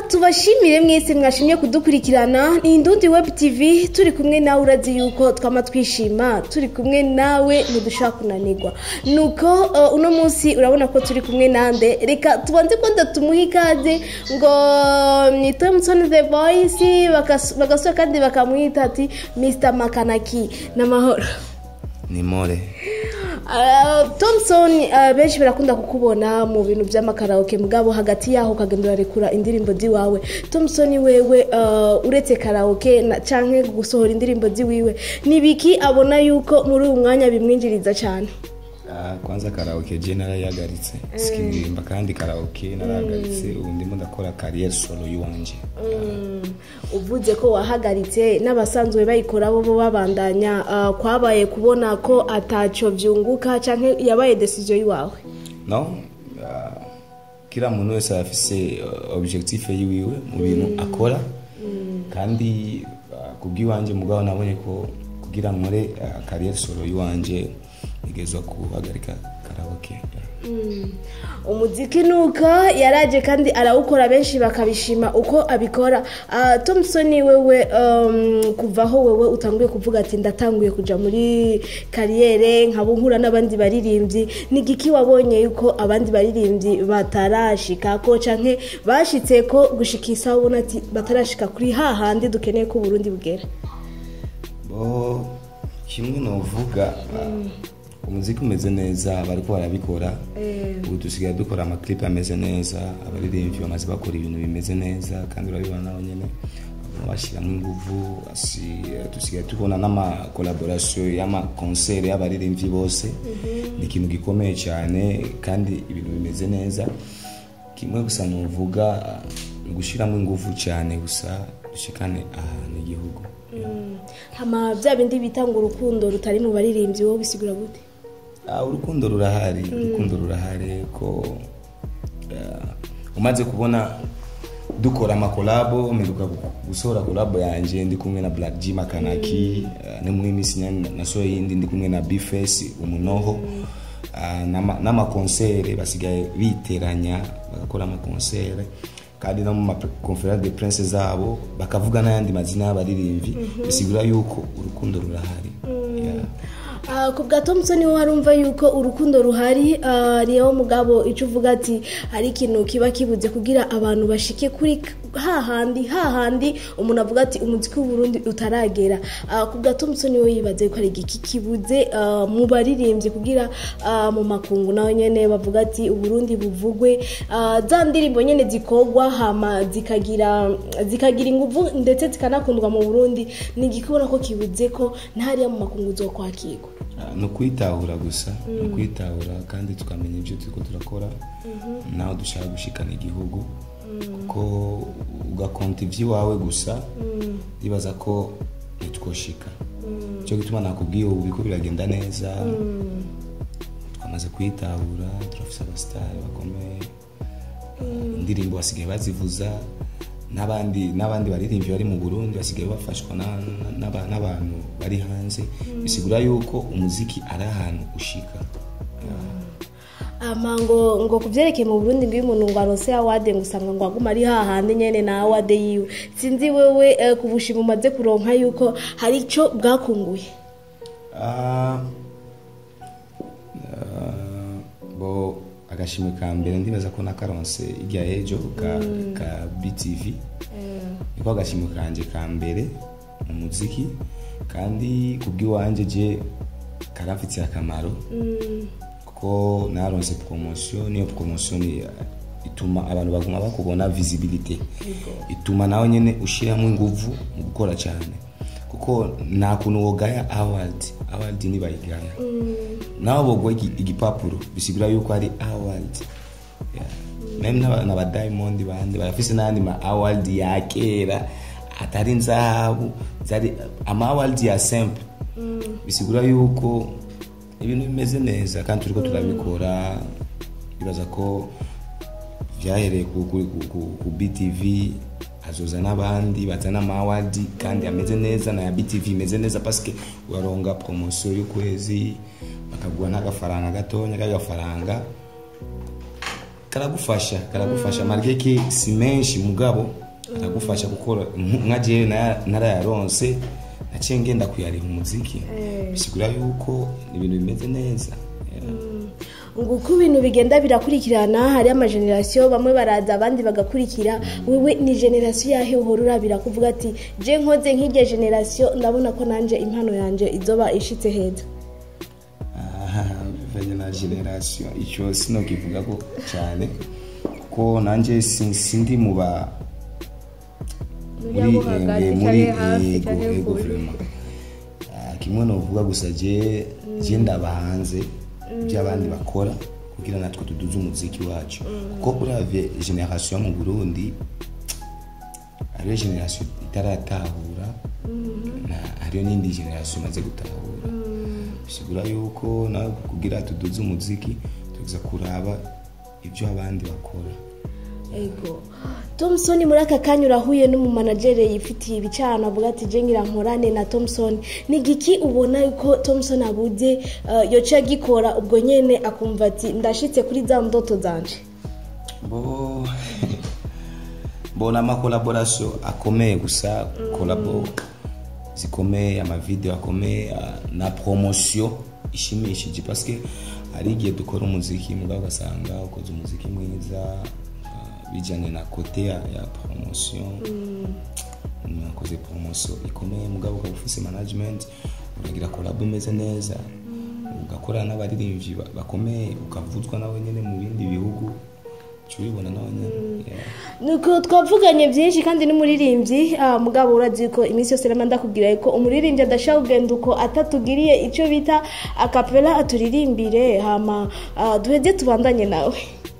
tubashimire mwese mwashimye kudukurikirana ni indundi web tv turi kumwe nawe urazi yuko twama twishima turi kumwe nawe ntidushaka kunanirwa nuko uh, uno munsi urabona ko turi kumwe nande reka tubanze ko ndatumuha ikaze ngo ni thompson the voice bagas- bagasura kandi bakamwita ati mr makanaki n'amahoro ni more Uh, Thompson uh, benshi barakunda kukubona mu bintu by'amakaraoke mugabo hagati yaho ukagenda urarekura indirimbo ziwawe Thompson wewe uh, uretse karaoke na, canke gusohora indirimbo ziwiwe nibiki abona yuko muri uyu mwanya bimwinjiriza cyane Ah, kwanza karaoke je narayagaritse sikiririmba kandi karaoke narahagaritse ubu ndimo ndakora kariyeri solo yiwanje uvuze ko wahagaritse n'abasanzwe bayikora bo bo babandanya uh, kwabaye kubona ko ataco vyunguka canke yabaye decision yiwawe no ah, kila muntu wese afise uh, objectif yiwiwe mu bintu akora kandi ah, kubw'iwanje mugabo nabonye ko kugira nkore ah, kariyeri solo yiwanje igezwa guhagarika karaoke umuziki nuko yaraje kandi arawukora benshi bakabishima uko abikora Ah, thompson wewe um, kuva aho wewe utanguye kuvuga ati ndatanguye kuja muri kariyere nkaba nkura n'abandi baririmbyi ni igiki wabonye yuko abandi baririmbyi batarashika ko canke bashitse ko gushika isaha ubona ati batarashika kuri hahandi dukeneye ko uburundi bugera bo kimwe novuga umuziki umeze neza bariko barabikora ubu dusigaye dukora amaklipe ameze neza abaririmbyi bamaze bakora ibintu bimeze neza kandi urabibona nabo nyene baguma bashyiramo inguvu asi- dusigaye tubona n'amakolaborasiyo y'amakonsere y'abaririmbyi bose ni ikintu gikomeye cyane kandi ibintu bimeze neza kimwe gusa nuvuga ni ugushyiramo inguvu cyane gusa dushikane ahantu igihugu hama bya bindi bita ngo urukundo rutari mu baririmbyi wowe bisigura gute Ah, urukundo rurahari urukundo rurahari ko ah, umaze kubona dukora amakolabo mperuka gu- gusohora kolabo yanje ndi kumwe na black g makanaki ah, no muri minsi nyane nasohoye yindi ndi kumwe na bface umunoho ah, n'ama- n'amakonsere basigaye biteranya bagakora amakonsere kandi no mu makonference de prince zabo bakavuga n'ayandi mazina y'abaririmbyi bisigura yuko urukundo rurahari Yeah. Ah, ku bwa thompson wowe warumva yuko urukundo ruhari ah, niyo mugabo icyo uvuga ati hari ikintu kiba kibuze kugira abantu bashike kuri k- hahandi hahandi umuntu avuga ati umuziki w'uburundi utaragera Ah, ku bwa thompson wowe yibaze ko hari igiki kibuze ah, mu baririmbyi kugira ah, mu makungu nawe nyene bavuga ati uburundi buvugwe Ah, za ndirimbo nyene zikogwa hama zikagira zikagira inguvu ndetse zikanakundwa mu burundi ni igikubona ko kibuze ko ntariya mu makungu uzokwakirwa Ah, ni ukwitahura gusa ni ukwitahura kandi tukamenya ibyo turiko turakora naho dushaka gushikana igihugu kuko ugakonta iby'iwawe gusa ndibaza ko ntitwoshika cyo gituma nakubwiye ubu biriko biragenda neza twamaze kwitahura turafise abasitari bakomeye Ah, indirimbo basigaye bazivuza n'abandi n'abandi baririmbyi bari mu burundi basigaye bafashwa na- na- n'aba- n'abantu bari hanze bisigura yuko umuziki ari ahantu ushika ama ngo ngo kuvyerekeye mu Burundi ngo iyo umuntu ngo aronse award ngo usanga ngo aguma ari hahandi nyene na award yiwe sinzi wewe eh, ku bushima umaze kuronka yuko hari ico bwakunguye Ah, ah, bo agashimwe ka mbere ndibaza ko nakaronse irya ejo ka, ka btv niko agashimwe kanje ka mbere mu muziki kandi kubw'iwanje je karamfitiye akamaro kuko naronse promotion niyo promotion ni- ituma abantu baguma bakubona visibility ituma nawe nyene ushiramo inguvu mu gukora cyane kuko nta kuntu wogaya award award ntibayigaya nawe bogwa igi- igipapuro bisigura yuko ari award Yeah. meme n'aba- n'aba diamond bandi barafise n'ayandi ma award ya kera atari nzahabu zari ama award ya simple bisigura yuko ibintu bimeze neza kandi turiko turabikora bibaza ko vyahereye ku, ku, ku, ku, ku btv hazoza n'abandi bazana amawadi kandi ameze neza na ya btv imeze neza paske uraronga promosiyo y'ukwezi bakaguha n'agafaranga gatonya k'agafaranga karagufasha karagufasha malgré que si menshi mugabo karagufasha gukora nka jewe nara- narayaronse naciye ngenda kuyariha umuziki bisigura yuko ibintu bimeze neza Yeah. ngo uko ibintu bigenda birakurikirana hari amagenerasiyo bamwe baraza abandi bagakurikira wewe ni generasiyo yahe uhora urabira kuvuga ati je nkoze nk'irya generasiyo ndabona ko nanjye impano yanjye izoba ishitse heza aha bivanye na generasiyo icyo sinokivuga ko cyane kuko nanjye si- sindi mu ba Muri abo hagati, eh, muri canke hafi, ego canke ego kure. vraiment Ah, kimwe novuga gusa je je ndaba hanze by'abandi bakora kugira natwe tuduze umuziki wacu kuko uravye generasiyo mu burundi hariyo generasiyo itaratahura na- hariyo n'indi generasiyo imaze gutahura bisigura yuko nawe kugira tuduze umuziki tuza kuraba ibyo abandi bakora ego thompson muri aka kanya urahuye n'umumanagere yifitiye ibicana avuga ati je ngira nkorane na thompson ni giki ubona yuko thompson abuze uh, yoca agikora ubwo nyene akumva ati ndashitse kuri za ndoto zanje bo mbona amakolaborasiyo akomeye gusa kolabo zikomeye amavideo akomeye ah, na promosiyo ishimishije paske hari igihe dukora umuziki mugabo ugasanga ukoze umuziki mwiza ah, bijyanye na kote ya, ya promosiyo nakoze promosiyo ikomeye mugabo ukaba ufise management uragira kolabo imeze neza ugakorana n'abaririmbyi ba- bakomeye ukavuzwa nawe nyine mu bindi bihugu uca ubibona nawe nyine yeah. nuko twavuganye byinshi kandi n'umuririmbyi ah, mugabo urazi ko iminsi yose rero ndakubwira ko umuririmbyi adashaka kugenda uko atatugiriye icyo bita akapela aturirimbire hama ah, duheze tubandanye nawe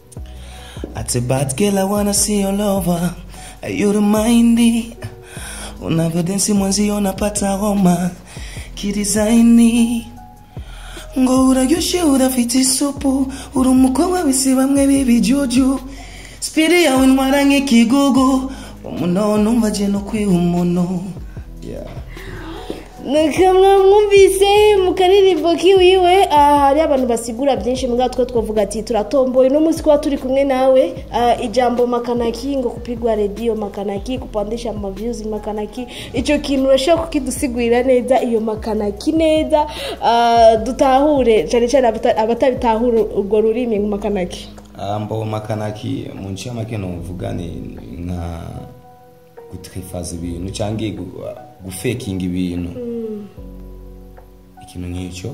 At a bad girl, I wanna see your lover. Are you the mindy? Unavyodensi mwenzio napata homa kidizaini ngo uraryoshe urafite isupu uri umukobwa wese bamwe b'ibijuju spiri yawe ntwara nk'ikigugu umunono numva je no kwiha umuntu Yeah. nukamwe mwumvise mu karirimbo kiwiwe ah, hari abantu basigura byinshi mbwa two twavuga ati turatomboye uno munsi kuba turi kumwe nawe ah, ijambo makanaki ngo kupigwa redio makanaki kupandisha mavyuzi makanaki icyo kintu urashobora kukidusigurira neza iyo makanaki neza ah, dutahure cyane cyane abata- abatabitahura urwo rurimi mu makanaki Ah, mbo makanaki mu nce y'amake novuga ni nka gutrefaza ibintu cyangwa gu- gufekinga ibintu ikintu nk'icyo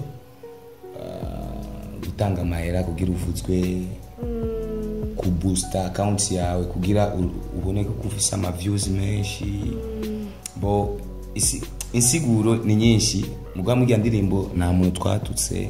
ah, gutanga amahera kugira uvuzwe kuboosta akawunti yawe kugira u- ubone ko ufise amaviews menshi bo isi- insiguro ni nyinshi mugabo muri iyo ndirimbo nta muntu twatutse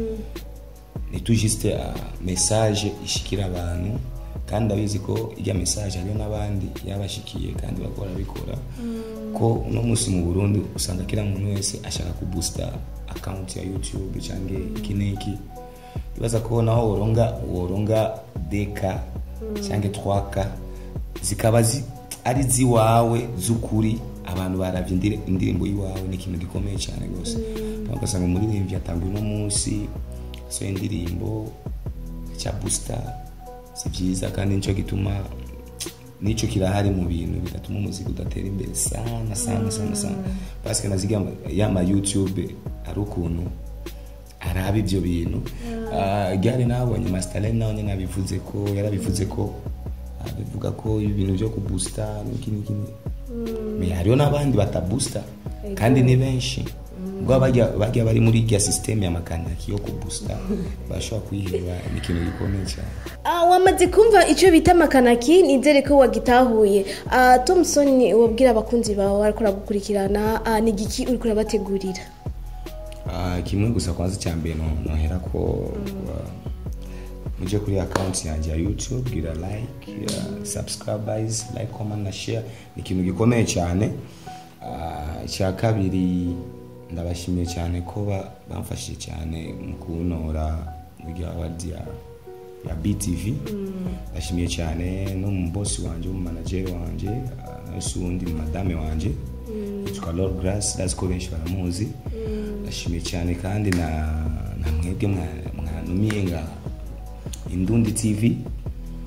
ni tout juste uh, message ishikira abantu kandi ndabizi ko ijya message hariyo n'abandi yabashikiye kandi bakora bikora ko uno munsi mu burundi usanga kila muntu wese ashaka kuboosta account ya youtube cyangwa iki n'iki ibaza ko naho woronga woronga deka cyangwa twaka zikaba zi, ari ziwawe z'ukuri abantu baravye indire- indirimbo y'iwawe ni ikintu gikomeye cyane rwose mm. ugasanga umuririmbyi atanga uno munsi so indirimbo cya booster si byiza kandi nicyo gituma nicyo kirahari mu bintu bigatuma umuziki udatera imbere sana sana sana sana parce naziga yama youtube ari ukuntu araba ibyo bintu Ah, gare nabonye mastalene nawe nyine abivuze ko yarabivuze ko bivuga ko ibintu byo kuboosta n'iki n'iki me hariho n'abandi batabusta kandi ni benshi ubwo bajya bajya bari muri irya sisiteme ya makanaki yo kuboosta bashobora kwiheba ni ikintu gikomeye cyane Ah, wamaze kumva icyo bita makanaki nizere ko wagitahuye Ah, thompson wabwira abakunzi bawe ariko uragukurikirana ah, ni igiki uri kurabategurira Ah, kimwe gusa kwanza cya mbere no- nohera ko ah, mujye kuri akawunti yanjye ya youtube gira like ya subscribers like comment na share ni ikintu gikomeye cyane Ah, icya kabiri ndabashimiye cyane ko ba- bamfashije cyane mu kuntora muri awadi ya ya btv ndashimiye cyane n'umubosi wanjye w'umumanageri wanjye ah, nawe si uwundi ni madame wanjye yitwa lord grace ndazi ko benshi baramuzi ndashimiye cyane kandi na na mwebwe mwa- mwanumiye nga indundi tv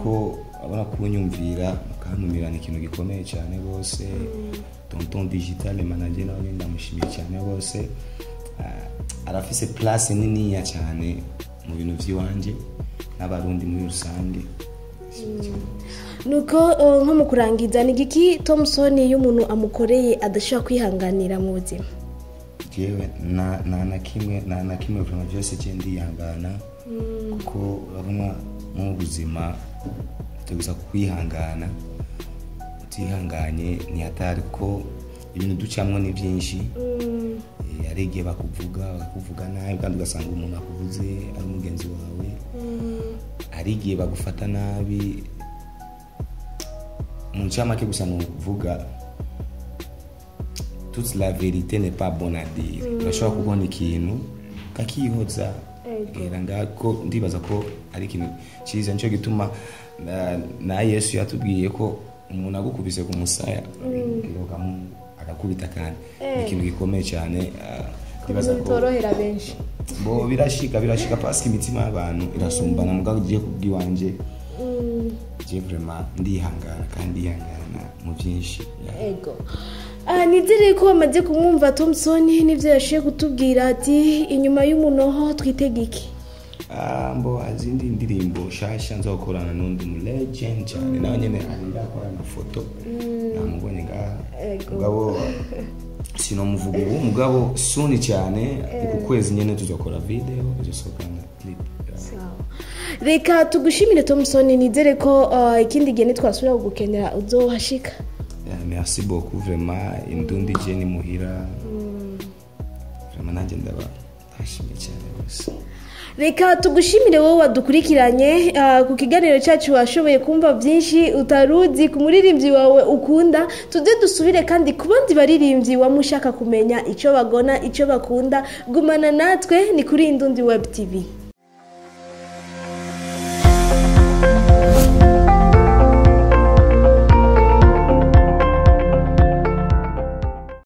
ko abona kunyumvira mukantumira ni ikintu gikomeye cyane rwose tonton digital manager nawe nyine ndamushimiye cyane rwose Ah, arafise place niniya cyane mu bintu by'iwanjye n'abarundi muri rusange nuko uh, nko mu kurangiza ni igiki thompson iyo umuntu amukoreye adashobora kwihanganira mu buzima jewe na na na kimwe na na kimwe vraiment byose je ndihangana kuko urabona mu buzima tugusa kwihangana utihanganye ni hatari ko ibintu ducamwo ni byinshi Eh, hari igihe bakuvuga bakakuvuga nabi kandi ugasanga umuntu akuvuze ari umugenzi wawe hari igihe bagufata nabi mu ncamake gusa ni ukuvuga toute la vérité n'est pas bonne à dire urashobora kubona ikintu kakihoza gera ngako ndibaza ko ari ikintu cyiza nicyo gituma na- na yesu yatubwiye ko umuntu agukubise ku musaya ukamu- agakubita kandi ni ikintu gikomeye cyane ah, ndibaza ko bitorohera benshi bo birashika birashika pasika imitima y'abantu irasumbana mugabo ugiye kubw'iwanje je vraiment ndihangana kandi ndihangana mu byinshi ego Ah, nizere ko bamaze kumwumva thompson n'ibyo yashoboye kutubwira ati inyuma y'umunoho twitega iki Ah, mbo azindi ndirimbo shasha nzokorana n'undi mu legend cyane nawe nyene ari ndakora amafoto namubonye ngaha Ego. mugabo sinomuvuga ubu mugabo suni cyane ku kwezi nyene tuzokora video tuzosohokana clip reka tugushimire thompson nizere ko ah, ikindi gihe nitwasubira kugukenera uzohashika Yeah, merci beaucoup vraiment indundi je ni muhira vraiment nanjye ndaba ndashimye cyane rwose reka tugushimire wowe wadukurikiranye ah, ku kiganiro cyacu washoboye kumva byinshi utaruzi ku muririmbyi wawe ukunda tuze dusubire kandi ku bandi baririmbyi waba ushaka kumenya icyo bagona icyo bakunda gumana natwe ni kuri indundi web tv